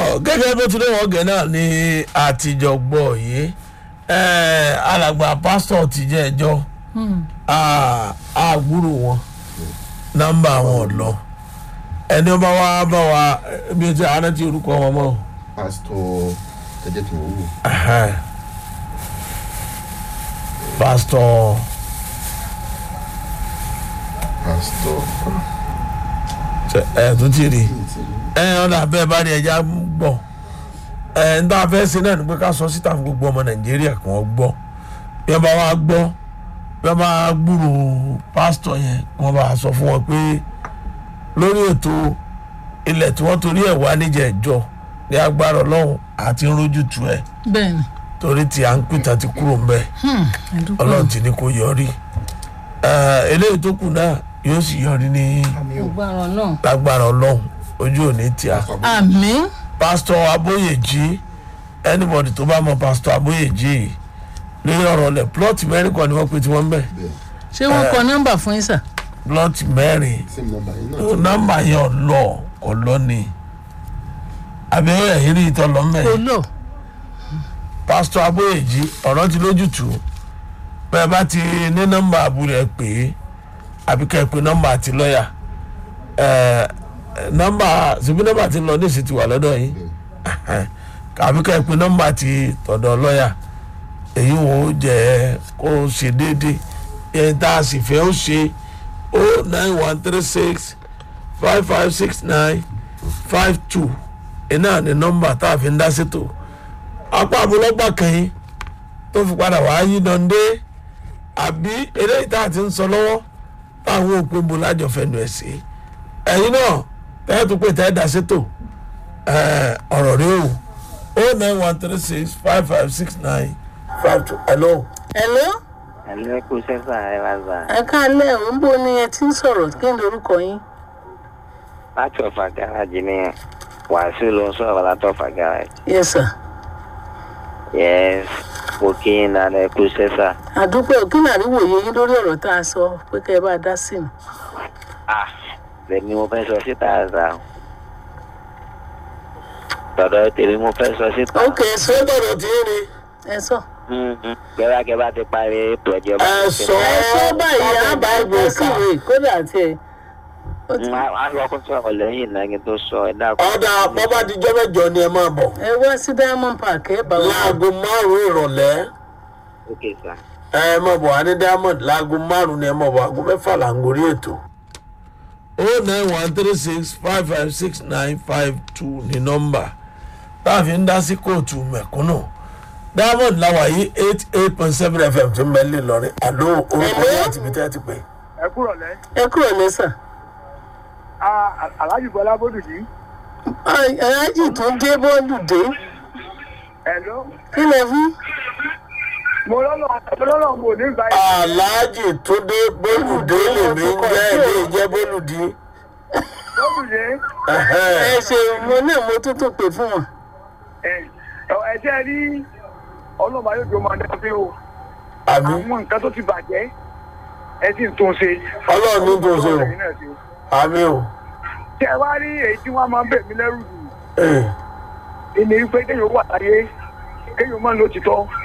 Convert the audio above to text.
gẹ́gẹ́ bó ti lóun ọ̀gẹ̀ náà ni àtijọ́ gbọ́ yìí ẹ̀, alàgbà pásítọ̀ ti jẹ́ ẹjọ́ àgbúrò wọn nọ́mbà wọn ò lọ ẹni ọba wa bá wa bí o ti àárẹ̀ tí orúkọ wọn mọ́ o. pásítọ̀ ẹ jẹ́ kí n wò ó Ẹhẹ́n. pásítọ̀ pásítọ̀ ṣe- ẹ̀ tó ti rí ẹ ọ̀nà abẹ́ bá rí ẹja gbọ́ ẹ ń tá a fẹ́ ṣe náà ni pé ká sọ síta fún gbogbo ọmọ nàìjíríà kí wọ́n gbọ́ bí wọ́n bá wá gbọ́ bí wọ́n bá gbúrò pásítọ̀ yẹn kí wọ́n bá sọ fún wọn pé lórí ètò ilẹ̀ tí wọ́n torí ẹ̀ wá níjẹ̀ ìjọ ní agbára ọlọ́run àti rójútu ẹ̀ bẹ́ẹ̀ni torí tí à ń pìtà ti kúrò ń bẹ́ẹ̀ ẹdúpẹ́ ọlọ́run ti ní kó yọrí Eh, eléyìí tó kù náà yóò sì yọrí ní agbára náà lágbára ọlọ́run ojú òní tí a àmín pásítọ̀ abóyèjì anybody tó bá mọ pásítọ̀ abóyèjì yìí lórí ọ̀rọ̀ lẹ̀ plọ́ọ̀tì mẹ́rin kan ni wọ́n pe tí wọ́n ń bẹ̀ bẹ́ẹ̀ ṣé wọ́n kọ nọ́mbà fún yín sà plọ́ọ̀tì mẹ́rin same number yìí náà nọ́mbà yẹn ọ̀lọ́ ọ̀lọ́ ni àbẹ̀wò ẹ̀yìn rí ìtọ́ lọ́mọ́ kò ẹ̀ lò pásítọ̀ abóyèjì ọ̀rọ̀ ti lójútùú bẹ́ẹ̀ bá ti ní nọ́mbà àbúrò ẹ̀ pé àbí ká ẹ pé nọ́mbà àti lọ́ọ̀yà ẹ̀ nọ́mbà síbi nọ́mbà ti lọ ní ìsìn ti wà lọ́dọ̀ yìí àbí ká ẹ pé nọ́mbà ti tọ̀dọ̀ lọ́ọ̀yà èyí wo jẹ́ kó ṣe déédéé ẹni tá a sì fẹ́ ó ṣe o nine one three six five five six nine five two iná ní nọ́mbà tá a fi ń dá sétò apá abúlọ́gbà kan yín tó fi padà wá yí dande àbí eléyìí tá a ti ń sọ lọ́wọ́ táwọn òpin bo lájọ fẹnu ẹ̀ sí ẹ̀yin náà tẹ́lẹ̀ tó pé tẹ́lẹ̀ dá sétò ẹ̀, ọ̀rọ̀ rí o o nine one three six five five six nine five two hello. hello ẹ̀lẹ́ kú sẹ́sà ẹ wá gbà ẹ káàlẹ́ ò ń bó ni ẹ ti ń sọ̀rọ̀ kí ni orúkọ yín láti ọ̀fà gáràjì ni wàásù ló ń sọ̀rọ̀ láti ọ̀fà gáràjì. yes sir yes mo kí yín dáadáa ẹ kú sẹ́sà. àdúpẹ́ kí ni àríwòye yín lórí ọ̀rọ̀ tá a sọ pé kẹ́ ẹ bá a dá sí i ah lèmi mo fẹ́ sọ síta àzà o. tọ̀dọ̀ tèmi mo fẹ́ sọ síta. ok sọ ṣé gbọ́dọ̀ tí ń rí ẹ sọ gẹ́gẹ́ bá ti parí ètò ẹ̀jẹ̀ bá ẹ ti sọ ẹ sọ báyìí á bá gbé síwèé kódà tiẹ̀ a lọ kó sọ̀rọ̀ lẹ́yìn náà kí n tó sọ ẹ dákun. ọ̀dà bọ́bá dijọ́ mẹ́jọ ni ẹ máa bọ̀ ẹ wá sí diamond park ẹ bá wà láago márùn-ún ìrọ̀lẹ́ ok sà. ẹ máa bọ̀ wá ní diamond láago márùn-ún ni ẹ máa bọ̀ aago mẹ́fà là ń gorí ètò. o nine one three six five five six nine five two ní nọ́mbà tá a fi ń dá sí kóòtù mẹ̀kúnnù diamond làwà yìí eight eight point seven fm tó ń bẹ lè lọrin àló orúkọ Hello? yẹn àti ibi tẹ́ ẹ ti pè. ẹ kúrò lẹ ẹ kúrò lẹ́sà aláàjì bọlá bódùjì aláàjì tó dé bọ́ọ̀lù dé ẹ ló kí lẹ fún mo lọ́nà mo lọ́nà mo ní ìgbà yìí aláàjì tó dé bólúdé lèmi ń jẹ́ ilé ìjẹ́ bólúdé. bódùjì ẹ ṣe mo náà mo tún tó pè fún wọn ẹ ẹ jẹ́ rí ọlọ́mọ ayé tó máa dá sí o àmì àwọn nǹkan tó ti bàjẹ́ ẹ sì ń tún ṣe. Ọlọ́run ní tún ṣe o. Ẹ̀yin náà ṣe. àmì o. tí ẹ wá rí èyí tí wọ́n máa ń bẹ̀ mí lẹ́rù jù Eh, ìní wípé kéèyàn wà láyé kéèyàn máa ń lo títọ́